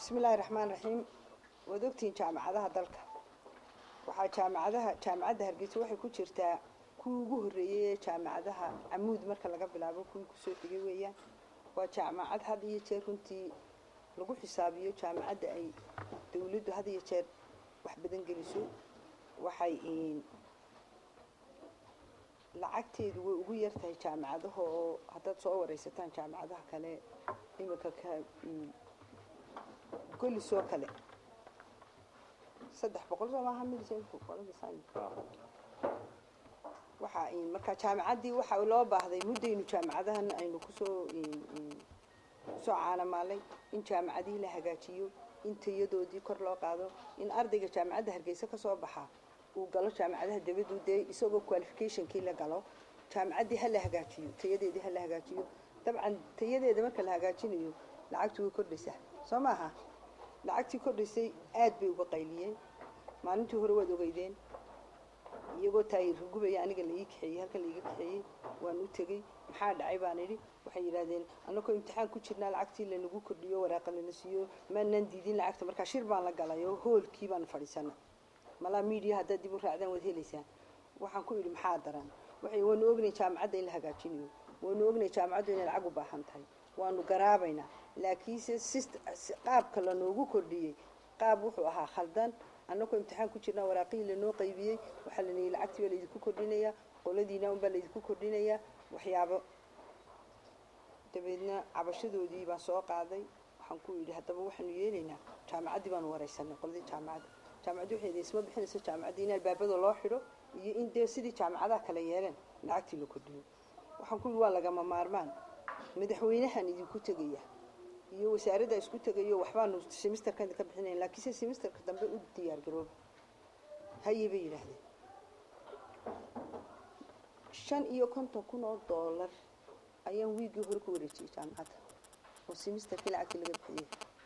bismi illaahi raxmaan raxiim waad ogtihiin jaamacadaha dalka waxaa jaamacadaha jaamacadda hargeysa waxay ku jirtaa kuwii ugu horreeyey ee jaamacadaha camuud marka laga bilaabo kuwii kusoo xigay weeyaan waa jaamacad had iyo jeer runtii lagu xisaabiyo jaamacadda ay dawladdu had iyo jeer wax badan geliso waxay lacagteedu way ugu yartahay jaamacadaha oo haddaad soo wareysataan jaamacadaha kale iminka ka golis oo kale saddex boqol soo maaha waxaa marka jaamacaddii waxa loo baahday muddaynu jaamacadahan aynu kusoo kusoo caanamaalay in jaamacadihii la hagaajiyo in tayadoodii kor loo qaado in ardayga jaamacadda hargeysa ka soo baxaa uu galo jaamacadaha dabadu dee isagoo qualificationkii la galo jaamacaddii ha la hagaajiyo tayadeedii ha la hagaajiyo dabcan tayadeeda marka la hagaajinayo lacagtu way kordhaysaa soo maaha lacagtii kordhaysay aad bay uga qayliyeen maalintii hore waad ogeydeen iyagoo taayirka gubaya aniga la ii kaxeeyey halkan laiga kaxeeyey waan u tegey maxaa dhacay baan idhi waxay yidhahdeen annagoo imtixaan ku jirnaa lacagtii lanagu kordhiyo waraaqa lana siiyo maanaan diidin lacagta markaa shir baan la galay oo hoolkii baan fadhiisanay malaa media haddaad dib u raacdaan waad helaysaan waxaan ku idhi maxaa daran waxay waanu ognay jaamacadda in la hagaajinayo waanu ognay jaamacaddu inay lacag u baahan tahay waanu garaabaynaa laakiinse qaabka lanoogu kordhiyey qaab wuxuu ahaa khaldan annagoo imtixaan ku jirnaa waraaqihii lanoo qaybiyey waxaa la leeyay lacagtii baa laydinku kordhinayaa qoladiina unbaa laydinku kordhinayaa waxyaabo dabeedna cabashadoodii baan soo qaaday waxaan ku yidhi haddaba waxaanu yeelaynaa jaamacaddii baanu wareysanay qoladii jaamacadda jaamacaddi waxay isma bixinayso jaamacaddii in albaabada loo xidho iyo in dee sidii jaamacadaha kale yeeleen lacagtii la kordhiyo waxaan ku yidhi waa lagama maarmaan madaxweynahan idinku tegaya iyo wasaaradda isku tegayo waxbaanu semisterkan ka bixinayn laakiinse semisterka dambe u diyaar garooba haye bay yidhaahdeen shan iyo konton kun oo doolar ayaan wiiggii hore ku wareejiyey jaamacadda oo semisterkii lacagtii laga bixiyey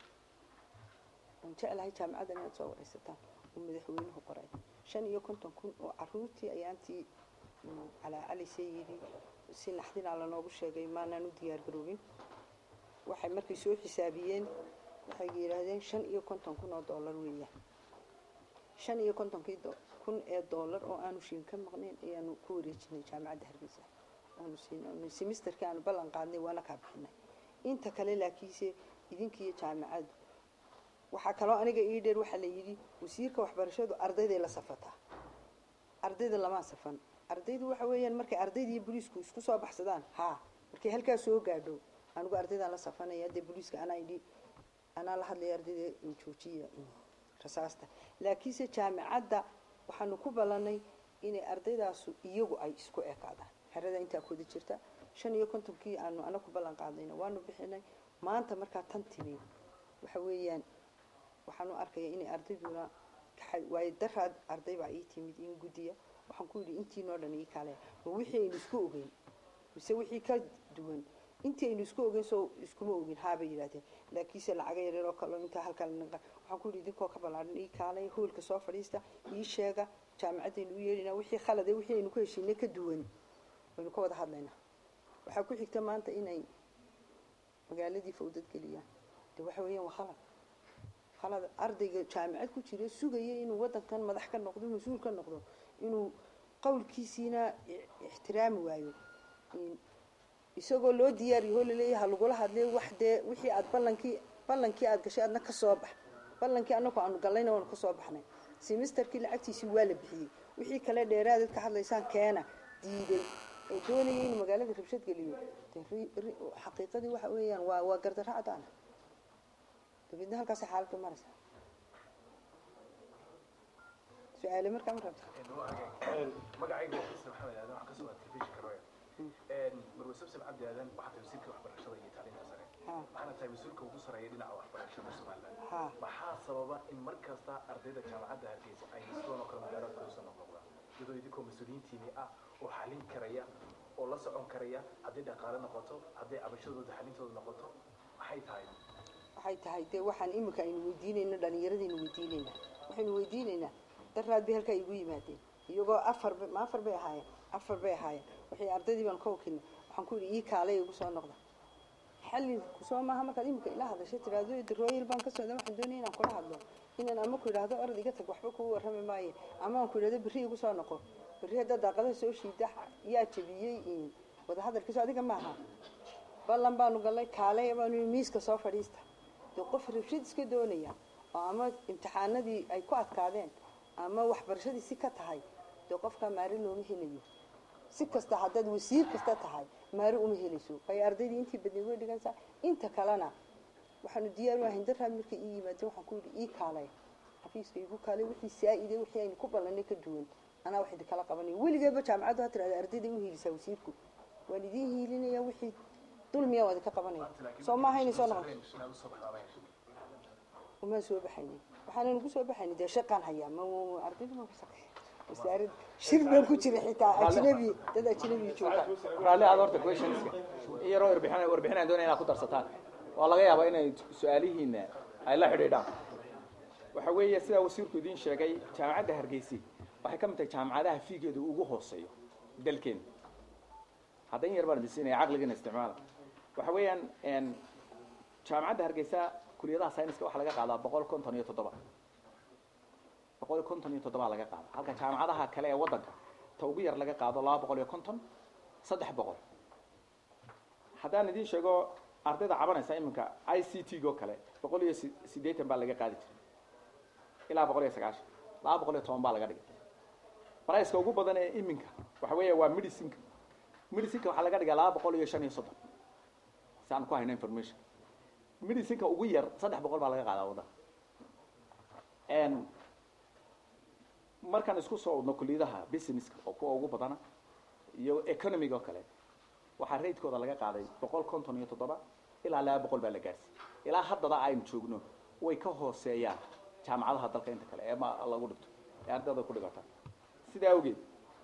waan jeclahay jaamacadda inaad soo wareysataan oo madaxweynuhu qoray shan iyo konton kun oo caruurtii ayaantii calaacalisee yidhi si naxdinaa lanoogu sheegay maanaan u diyaar garoobin waxay markay soo xisaabiyeen waxay yidhaahdeen shan iyo konton kun oo dollar weeyaan shan iyo kontonkii kun ee dollar oo aanu shiin ka maqnayn ayaanu ku wareejinay jaamacadda hargeysa aanu siin semisterkii aanu ballan qaadnay waana kaa bixinay inta kale laakiinse idinkiiyo jaamacaddu waxaa kaloo aniga ii dheer waxaa la yidhi wasiirka waxbarashadu ardayday la safataa ardayda lamaa safan ardaydu waxa weeyaan markay ardayda iyo boliisku isku soo baxsadaan haa markay halkaa soo gaadho anigu ardaydaan la safanaya dee boliiska anaa idhi anaa la hadlaya ardayda joojiya rasaasta laakiinse jaamacadda waxaanu ku ballanay inay ardaydaasu iyagu ay isku ekaadaan xerada intaa kuwada jirta shan iyo kontonkii aanu ana ku ballan qaadnayna waanu bixinay maanta markaa tan timi waxa weeyaan waxaan u arkaya inay ardayduna waayo daraad arday baa ii timid in guddiya waxaan ku yidhi intiinoo dhan ii kale ma wixii aynu isku ogeyn mise wixii ka duwan intii aynu isku ogeyn soo iskuma ogin haabay yidhahdeen laakiinse lacaga yareer oo kaleo intaa halkaa lanaqa waxaan ku yidhi idinkoo ka ballaadhan ii kaalay hoolka soo fadhiista ii sheega jaamacaddaynu u yeedhinaa wixii khalade wixii aynu ku heshiinay ka duwan waynu ka wada hadlaynaa waxaa ku xigta maanta inay magaaladii fawdad geliyaan de waxa weeyaan waa khalad khalad ardayga jaamacad ku jira sugaya inuu waddankan madax ka noqdo mas-uul ka noqdo inuu qowlkiisiina ixtiraami waayo isagoo loo diyaariyo oo laleeyahay ha lagula hadlay wax dee wixii aad ballankii ballankii aad gashay adna ka soo bax ballankii annagu aanu gallayna waanu ka soo baxnay semisterkii lacagtiisii waa la bixiyey wixii kale dheeraadad ka hadlaysaan keena diiday oo doonaya inuu magaalada rabshad geliyo de xaqiiqadii waxa weeyaan waa waa gardarro cadaana dabeedna halkaasay xaaladdu maraysa su-aale markaa ma rabta magacayga xasan maxamed aadan waxaan kasoo telefishinka royal marwe sabsab cabdi aadan waxaa tahay wasiirka waxbarashada iyo tacliinta sare waxaana tahay mas-uulka ugu sareeya dhinaca waxbarashada somaliland maxaa sababa in mar kasta ardayda jaamacadda hargeysa ay sidan oo kale magaalada kusoo noqnoqdaan iyadoo idinkoo mas-uuliyiintiini ah oo xalin karaya oo la socon karaya hadday dhaqaale noqoto hadday cabashadooda xalintooda noqoto maxay tahay waxay tahay dee waxaan iminka aynu weydiinayno dhallinyaradaynu weydiinaynaa waxaynu weydiinaynaa daraad bay halkaa igu yimaadeen iyagoo afar ma afar bay ahaayeen afar bay ahaayeen waxay ardaydii baan ka wakilnay waxaan ku yidhi ii kaalay igu soo noqda xalli kusoo maaha markaad imika ila hadashay tiraahdo darooyil baan ka socda waxaan doonaya inaan kula hadlo inaan ama ku idhaahdo orod iga tag waxba kugu warrami maayo ama aan ku idhahdo berri igu soo noqo berri haddaa daaqadaha soo shiida yaa jabiyey wadahadalkiiso adiga maaha ballan baanu gallay kaalay baanu miiska soo fadhiista dee qof rabshad iska doonaya oo ama imtixaanadii ay ku adkaadeen ama waxbarashadii si ka tahay dee qofkaa maari looma helayo si kasta haddaad wasiir kasta tahay maari uma helayso waayo ardaydii intii badnay way dhigansaa inta kalena waxaanu diyaar u ahayn daraad markay ii yimaadeen waxaan ku yidhi ii kaalay xafiiska igu kaalay wixii saa-ide wixii aynu ku ballanay ka duwan anaa wax idinkala qabanaya weligeeba jaamacaddu ha tirahda ardayday u hiilisaa wasiirku waan idiin hiilinaya wixii dulmiya waa idinka qabanaya soo maaha inay soo noqon umaan soo baxaynin waxaanan ugu soo baxaynin dee shaqaan hayaa ma ardaydu ma ka shaqeeya wasaarad shir baan ku jira xitaa ajnabi dad ajnabi jooga raalli aad horta questionska in yaroo warbixin warbixinaan doonaya inaad ku darsataan waa laga yaabaa inay su-aalihiina ay la xidhiidhaan waxa weeye sidaa wasiirku idiin sheegay jaamacadda hargeysi waxay ka mid tahay jaamacadaha fiigeedu ugu hooseeyo dalkeena hadda in yar baan idin siinaya caqligiina isticmaala waxa weeyaan jaamacadda hargeysa kuliyadaha sayniska waxaa laga qaadaa boqol konton iyo toddoba boqol iyo konton iyo toddoba laga qaada halka jaamacadaha kale ee waddanka ta ugu yar laga qaado laba boqol iyo konton saddex boqol haddaan idiin sheego ardayda cabanaysa iminka i c t go kale boqol iyo siddeetan baa laga qaadi jiray ilaa boqol iyo sagaashan laba boqol iyo toban baa laga dhigay barayska ugu badan ee iminka waxa weeya waa medicinka medicinka waxaa laga dhigaa laba boqol iyo shan iyo soddon si aan ku hayno information medicinka ugu yar saddex boqol baa laga qaadaa waddanka markaan isku soo wadno kuliyadaha businesska oo kuwa ugu badana iyo economic oo kale waxaa raidkooda laga qaaday boqol konton iyo toddoba ilaa laba boqol baa la gaarsiiyey ilaa haddada aynu joogno way ka hooseeyaan jaamacadaha dalka inta kale ee ma lagu dhigto ee ardayda ku dhigata sidaa awgeed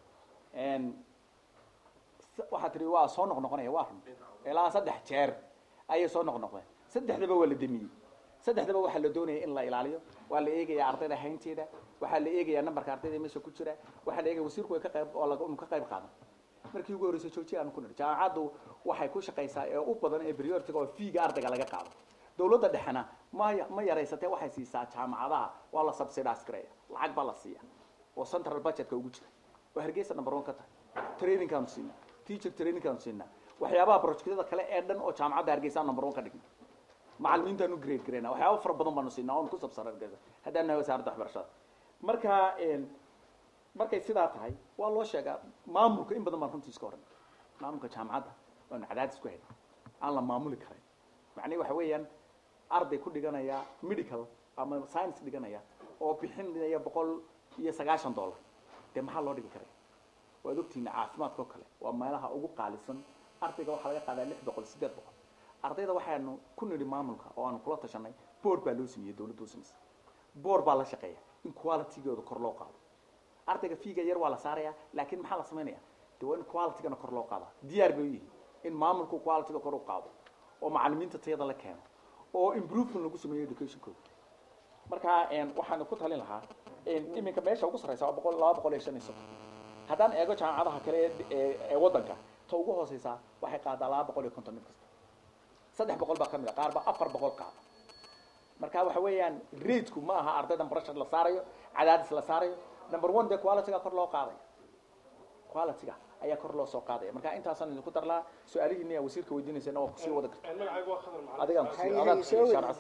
waxaa tihi waa soo noqnoqonaya waa run ilaa saddex jeer ayay soo noqnoqdeen saddexdaba waa la demiyey saddexdaba waxaa la doonaya in la ilaaliyo waa la eegayaa ardayda haynteeda waxaa la eegayaa nambarka ardayda meesha ku jira waxaa la eegaya wasiirku way ka qayb oo laga ka qayb qaadan markii ugu horreysay joojiya aan ku nidhi jaamacaddu waxay ku shaqaysaa ee u badan ee prioritiga oo fiiga ardayga laga qaado dawladda dhexena ma ma yaraysatee waxay siisaa jaamacadaha waa la subsidize gareeya lacag baa la siiya oo central budgetka ugu jira oo hargeysa number one ka tahay trainingkaanu siinaa teacher trainingkaanu siinaa waxyaabaha projectyada kale ee dhan oo jaamacadda hargeysa number one ka dhigna macalimiintaanu grade gareyna waxyaaba fara badan baanu siinaa oonu ku sabsan hargeysa haddaan nahay wasaaradda waxbarashada marka markay sidaa tahay waa loo sheegaa maamulka in badan baan runtii iska horan maamulka jaamacadda waanu cadaadis ku hayna aan la maamuli karayn macnihi waxa weeyaan arday ku dhiganaya medical ama science dhiganaya oo bixinaya boqol iyo sagaashan dollar dee maxaa loo dhigi karaya waad ogtihiina caafimaadka oo kale waa meelaha ugu qaalisan ardayga waxaa laga qaadaa lix boqol siddeed boqol ardayda waxaanu ku nidhi maamulka oo aanu kula tashanay board baa loo sameeyey dawladda u samaysa board baa la shaqeeya in qualitygooda kor loo qaado ardayga fiiga yar waa la saaraya laakiin maxaa la samaynaya de waa in qualitygana kor loo qaada diyaar bay u yihiin in maamulku qualityga kor u qaado oo macalimiinta tayada la keeno oo improvement lagu sameeyo educationkooda marka waxaan ku talin lahaa iminka meesha ugu sarreysa waa boqol laba boqol iyo shan iyo soddon haddaan eego jaamacadaha kale ee ee waddanka ta ugu hooseysaa waxay qaadaa laba boqol iyo konton mid kasta saddex boqol baa ka mid a qaar baa afar boqol qaada marka waxa weeyaan raidku ma aha ardaydan pressure la saarayo cadaadis la saarayo number one dee qualityga kor loo qaadaya qualityga ayaa kor loo soo qaadaya marka intaasaan idinku darlaa su-aalihiina yaa wasiirka weydiinaysana waa kusii wada karta magacaygu waa khadar macalin adigaan kusii adaan kusii sharcas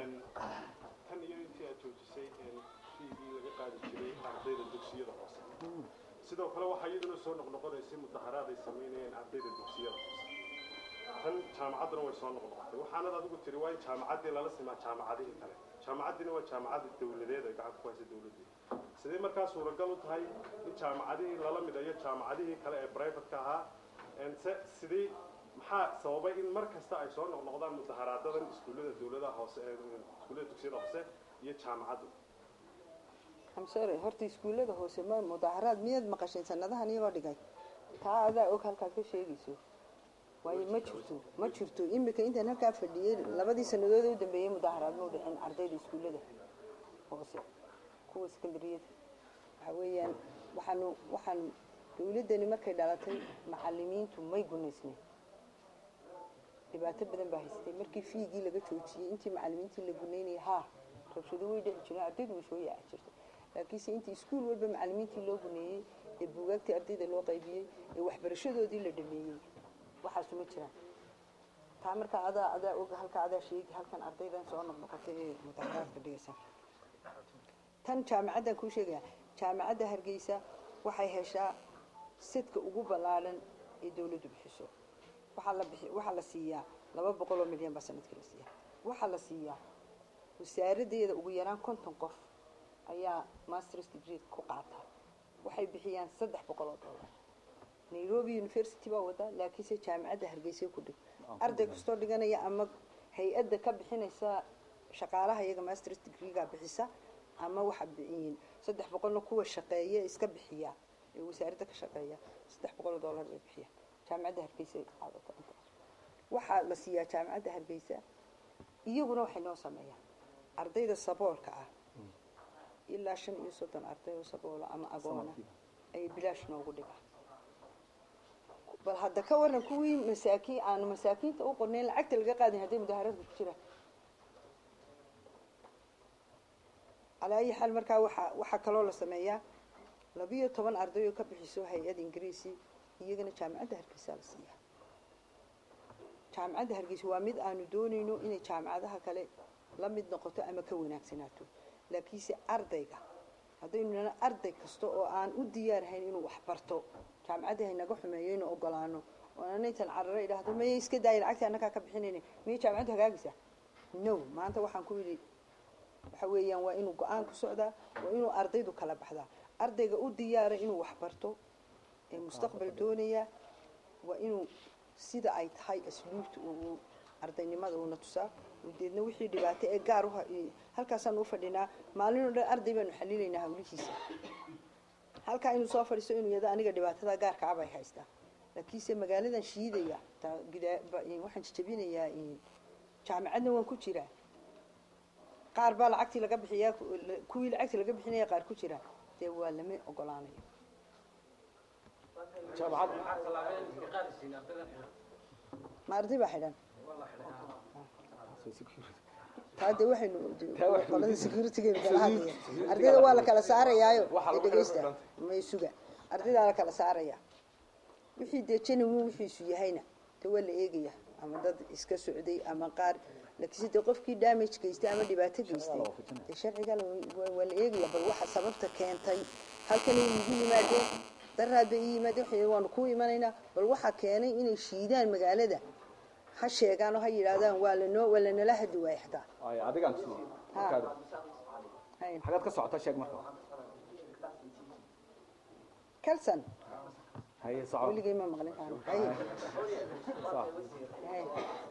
tan iyo intii aad joojisay fiigii laga qaadi jiray ardayda dugsiyada hoose sidoo kale waxaa iyaduna soo noqnoqonaysay mudaharaad ay samaynayeen ardayda dugsiyada hoose tan jaamacadduna way soo noqnoqotay waxaanad adigu tiri waa in jaamacaddii lala simaa jaamacadihii kale jaamacaddiina waa jaamacadda dawladeed ay gacanta ku haysa dawladdii sidee markaa suuragal u tahay in jaamacadihii lala midayo jaamacadihii kale ee privateka ahaa se sidii maxaa sababay in mar kasta ay soo noqnoqdaan mudaharaadadan iskuullada dawladaha hoose ee iskuullada dugsiyada hoose iyo jaamacaddu I'm sorry horta iskuullada hoose ma mudaharaad miyaad maqasheen sanadahan iyagoo dhigay taa adaa og halkaad ka sheegayso waayo ma jirto ma jirto imika intaan halkaa fadhiyey labadii sanadood ee u dambeeyey mudaharaad ma u dhicin ardayda iskuullada hoose kuwa secondaryada waxa weeyaan waxaanu waxaan dawladdani markay dhalatay macalimiintu may gunaysnayn dhibaato badan baa haystay markii fiigii laga joojiyey intii macalimiintii la gunaynayay haa rabshado way dhici jireen ardaydu way soo yaaci jirtay laakiinse intii iskuul walba macalimiintii loo guneeyey ee buugaagtii ardayda loo qaybiyey ee waxbarashadoodii la dhameeyey waxaasu ma jiraan taa markaa adaa adaa og halka adaa sheegi halkan ardaydan soo noqnoqotay ee mudaharaadka dhigaysa tan jaamacaddan kuu sheegaya jaamacadda hargeysa waxay heshaa sadka ugu ballaadhan ee dawladdu bixiso waxaa la bixi waxaa la siiyaa laba boqol oo milyan baa sanadkii la siiyaa waxaa la siiyaa wasaaraddeeda ugu yaraan konton qof ayaa masters degree ku qaata waxay bixiyaan saddex boqol oo dollar nairobi university baa wada laakiinse jaamacadda hargeysa ku dhig arday kastoo dhiganaya ama hay-adda ka bixinaysa shaqaalaha iyaga masters degreega bixisa ama waxa bixiyin saddex boqolna kuwa shaqeeya iska bixiya ee wasaaradda ka shaqeeya saddex boqol oo dollar bay bixiyaan jaamacadda hargeysa qaadata inta waxaa la siiyaa jaamacadda hargeysa iyaguna waxay noo sameeyaan ardayda saboolka ah ilaa shan iyo soddon arday oo saboola ama agoona ayay bilaash noogu dhigaan bal hadda ka waran kuwii masaakiin aanu masaakiinta u qornayn lacagta laga qaadin hadday mudaharaadka ku jiraan calaa ayi xaal markaa waxaa waxaa kaloo la sameeyaa labiyo toban arday oo ka bixiso hay-ad ingiriisi iyagana jaamacadda hargeysa la siiyaa jaamacadda hargeysa waa mid aanu doonayno inay jaamacadaha kale la mid noqoto ama ka wanaagsanaato laakiinse ardayga haddaynu nana arday kasta oo aan u diyaarhayn inuu wax barto jaamacadda haynaga xumeeyo inuu ogolaano oo ana intan cararo idhaahdo maya iska daaya lacagta annagaa ka bixinayna miyay jaamacaddu hagaagaysaa no maanta waxaan ku yidhi waxa weeyaan waa inuu go-aan ku socdaa waa inuu ardaydu kala baxdaa ardayga u diyaara inuu wax barto ee mustaqbal doonaya waa inuu sida ay tahay asluubta uu ardaynimada uuna tusaa deedna wixii dhibaato ee gaar uha halkaasaan u fadhinaa maalin oo dhan arday baanu xalilaynaa hawlihiisa halkaa inuu soo fadhiisto inuu yado aniga dhibaatada gaarka abay haystaa laakiinse magaaladan shiidaya taa gudaa waxaan jajabinayaa jaamacadna waan ku jiraa qaar baa lacagtii laga bixiyaa kuwii lacagtii laga bixinaya qaar ku jira dee waa lama ogolaanayo ma arday baa xidhan taa de waxaynu qolada securitygeenu kala hadlaya ardayda waa la kala saarayaayo ee dhegeysta may suga ardaydaa la kala saaraya wixii dee genuine wixiisu yahayna de waa la eegaya ama dad iska socday ama qaar laakiinse dee qofkii damage geystay ama dhibaato geystay dee sharciga waa la eegaya bal waxa sababta keentay halkanay igu yimaadeen daraad bay ii yimaadeen waxay waanu ku imanaynaa bal waxaa keenay inay shiidaan magaalada ha sheegaan oo ha yidhaahdaan waa lanoo waa lanala hadi waaya xataa ay adigaan ku markaad hayn xagaad ka socota sheeg marka kalson haye soco weligay ma maqlin kaan haye soco haye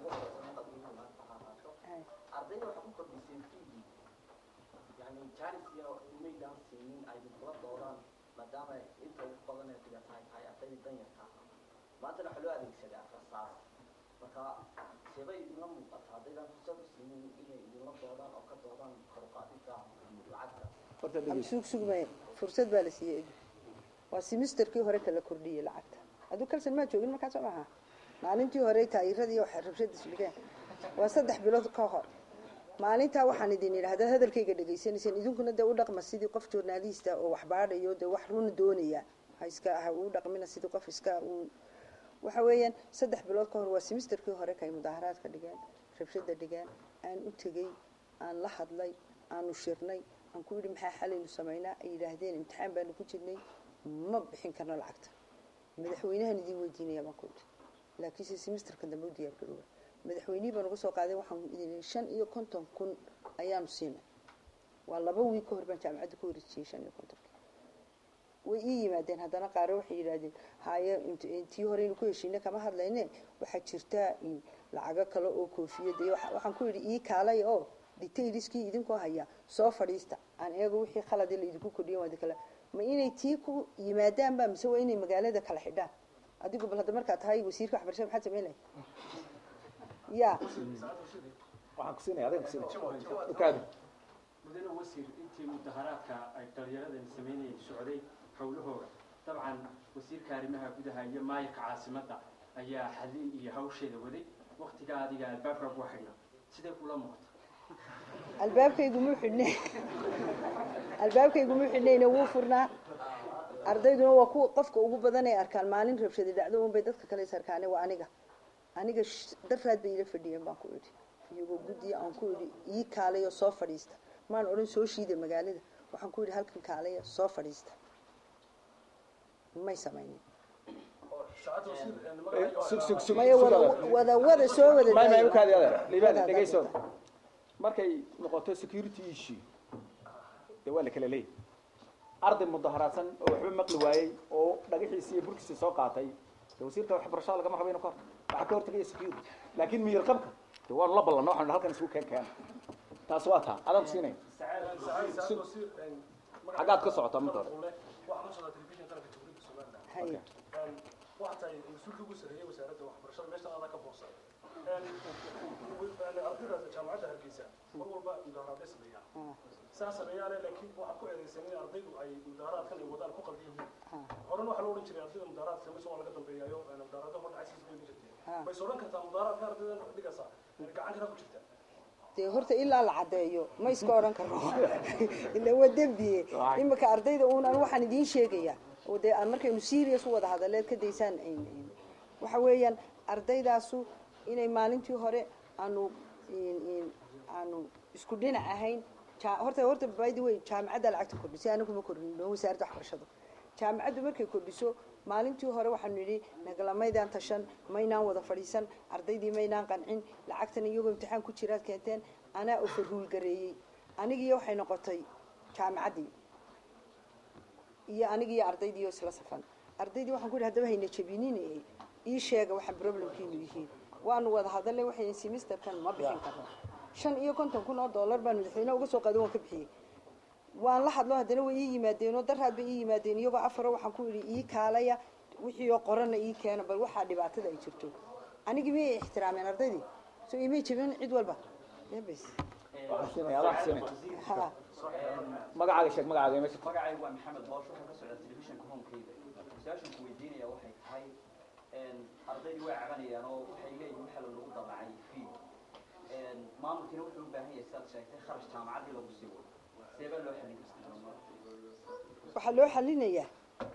haye ardayda waxaa ku kordhisay fiigii yani jaalis iyo umaydaan siinin ay kula doodaan maadaama inta ugu badan ee dhibaato ay tahay ardayda danyarka ah maantana waxaa loo adeegsaday afarsaas marka seebay idinla muuqata haddaydan fursad u siinin inay idinla doodaan oo ka doodaan koruqaadida lacagta horta ama dhegeyso suug sugmaya fursad baa la siiyey edu waa semesterkii hore kala kordhiyey lacagta aduu kalsan maa joogin markaas oo maaha maalintii hore taayiradii waxa rabshada isdhigeen waa saddex bilood ka hor maalintaa waxaan idin idhi haddaad hadalkayga dhegaysanayseen idinkuna dee u dhaqma sidii qof journalista oo wax baadhayo dee wax run doonaya ha iska ha uu dhaqmina sidii qof iska uu waxa weeyaan saddex bilood ka hor waa semesterkii hore kay mudaaharaadka dhigeen rabshada dhigeen aan u tegey aan la hadlay aanu shirnay aan ku yidhi maxaa xalaynu samaynaa ay yidhaahdeen imtixaan baanu ku jirnay ma bixin karno lacagta madaxweynahan idin weydiinaya baan ku yidhi laakiinse semesterka dambe u diyaar garooba madaxweynihii baan uga soo qaaday waxaan idin yidhi shan iyo konton kun ayaanu siinay waa laba wiig ka hor baan jaamacadda ku wareejiyey shan iyo kontonka way ii yimaadeen haddana qaare waxay yidhaahdeen haye int- tii horeynu ku heshiina kama hadlayne waxaa jirta in lacago kale oo koofiyada iyo waxa- waxaan ku yidhi ii kaalay oo detailskii idinkoo haya soo fadhiista aan eego wixii khaladi la idinku kordhiyen waa kale ma inay tii ku yimaadaan ba mise waa inay magaalada kala xidhaan adigu bal hadda markaa tahay wasiirka waxbarashada maxaad samayn lahay ya waxaan ku siinaya adigan ku siinaya ukaadi mudane wasiir intii mudaharaadka ay dhalinyaradani samaynayeen socday howlahooda dabcan wasiirka arrimaha gudaha iyo maayirka caasimadda ayaa xalin iyo hawsheeda waday waktiga adiga albaabka ku xidha sidee kula muuqata albaabkaygu muu xidhnay albaabkaygu muu xidhnayna wuu furnaa ardayduna waa ku qofka ugu badan ay arkaan maalin rabshadi dhacdo un bay dadka kale is arkaane waa aniga aniga sh- daraad bay ila fadhiyeen baan ku idhi iyagoo guddiya aan ku idhi ii kaalayo soo fadhiista maan odhan soo shiida magaalada waxaan ku idhi halkan kaalaya soo fadhiista may samaynin saacadda wasiir magaca sug sug sug maya wada wada wada soo wada may may daaya. ukaadi adeer liibaan Wada dhegayso daaya. markay noqoto security issue dee waa la kala leeyahy arday mudaharaadsan oo waxba maqli waayey oo dhagaxiisi iyo burkiisi soo qaatay dee wasiirka waxbarashada lagama rabo inu ka hor waxaa ka hortagaya security laakiin miyir qabka dee waanu la ballanno waxaan halkan isugu keen keena taas waa taa adaan ku siinaya saacadda wasiir xaggaad ka socotaa marka hore waxaan u socdaa telefishin qaranka jamhuuriyadda somaliland Haya. waxaa tahay mas-uulka ugu sarreeyay wasaaradda waxbarashada meesha adaa ka boosay ardayda jaamacadda hargeysa mar walba mudaharaadday sameeyaan saa sameeyaane laakiin waxaad ku eedaysan in ardaydu ay mudaharaadkan ay wadaan ku qaldan yihiin horena waxaa la odhan jiray ardayda mudaharaadka samaysa waa laga dambeeyayo mudaharaadda hor dhacaysiis bay jirteen bay odhan kartaa mudaharaadka ardayda dhigaysa gacan kana ku jirta dee horta ilaa la caddeeyo ma iska odhan karno ila waa dembiye imika ardayda unan waxaan idiin sheegaya oo dee aan markaynu serious u wada hadaleed ka daysaan ayn- ayn- waxa weeyaan ardaydaasu inay maalintii hore aanu in- in- aanu isku dhinac ahayn ja- horta horta by the way jaamacadda lacagta kordhisay anigu ma kordhino wasaaradda waxbarashada jaamacaddu markay kordhiso maalintii hore waxaanu nidhi nagalamaydan tashan maynaan wada fadhiisan ardaydii maynaan qancin lacagtan iyagoo imtixaan ku jiraad keenteen anaa ofarhuul gareeyey anigiiyo waxay noqotay jaamacaddii iyo anigiiyo ardaydii oo isla safan ardaydii waxaan ku yidhi haddaba hayna jabinin ii sheega waxa problemkiinu yihiin waanu wada hadalay waxay semesterkan ma bixin karno shan iyo konton kun oo dollar baan madaxweyne uga soo qaado waan ka bixiyey waan la hadlo haddana way ii yimaadeenoo daraad bay ii yimaadeen iyagoo afaro waxaan ku idhi ii kaalaya wixii oo qorana ii keena bal waxaa dhibaatada ay jirto anigii miyay ixtiraameen ardaydii so imay jabin cid walba yabes waxaan siinaya adaan ku siinaya ha magacaaga sheeg magacaaga meesha magacaygu waa maxamed boosh waxaan ka socdaa telefishinka homekeyda su-aashan ku weydiinaya waxay tahay ardaydii way cabanayaan oo waxay leeyihin waxa lagu dabacay fee maamulkiina wuxuu u baahan yahay sidaad sheegtay kharash jaamacaddii lagu sii wado see baa loo xallin kartaa waxaa loo xalinayaa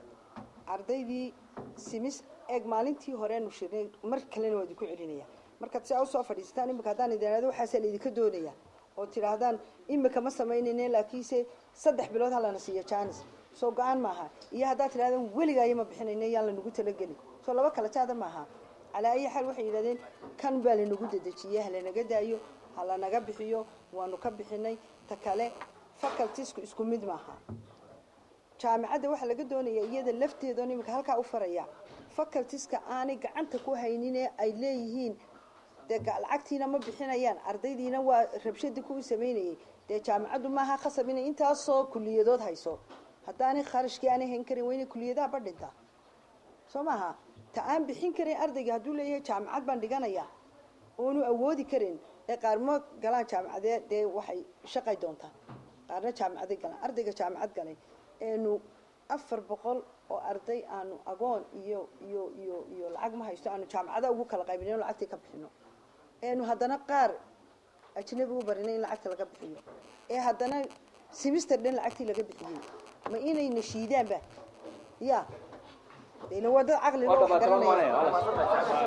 ardaydii simis eeg maalintii horeenu shirnay mar kalena waa idinku celinaya markaad si aa usoo fadhiisataan imika haddaan idin ihahdo waxaasaa laidinka doonaya oo tidhaahdaan imika ma samaynayne laakiinse saddex bilood ha lana siiyo janis soo go-aan maaha iyo haddaad tidhahdaan weligaayo ma bixinayne yaan lanagu talagelin soo laba kala jaada maaha calaa ayi xaal waxay yidhahdeen kan baa lanagu dedejiyey ha lanaga daayo ha lanaga bixiyo waanu ka bixinay ta kale facultiesku isku mid maaha jaamacadda waxaa laga doonaya iyada lafteedoon iminka halkaa u faraya facultiska aanay gacanta ku hayninee ay leeyihiin dee ga- lacagtiina ma bixinayaan ardaydiina waa rabshadii kuwii samaynayay dee jaamacaddu maaha khasab inay intaasoo kuliyadood hayso haddaanay kharashkii aanay hayn karin waa inay kuliyadaha badhintaa soo maaha ta aan bixin karin ardayga hadduu leeyahay jaamacad baan dhiganaya oonu awoodi karin ee qaar ma galaan jaamacadee dee waxay shaqay doontaan qaarna jaamacaday galaan ardayga jaamacad galay eenu afar boqol oo arday aanu agoon iyo iyo iyo iyo lacag ma haysto aanu jaamacada ugu kala qaybinayno lacagtii ka bixino eenu haddana qaar ajnabi u barinay in lacagta laga bixiyo ee haddana simister dhan lacagtii laga bixiyey ma inay nashiidaanba ya de ila waa dad caqli loo waa wax dhamaatay garanaya waa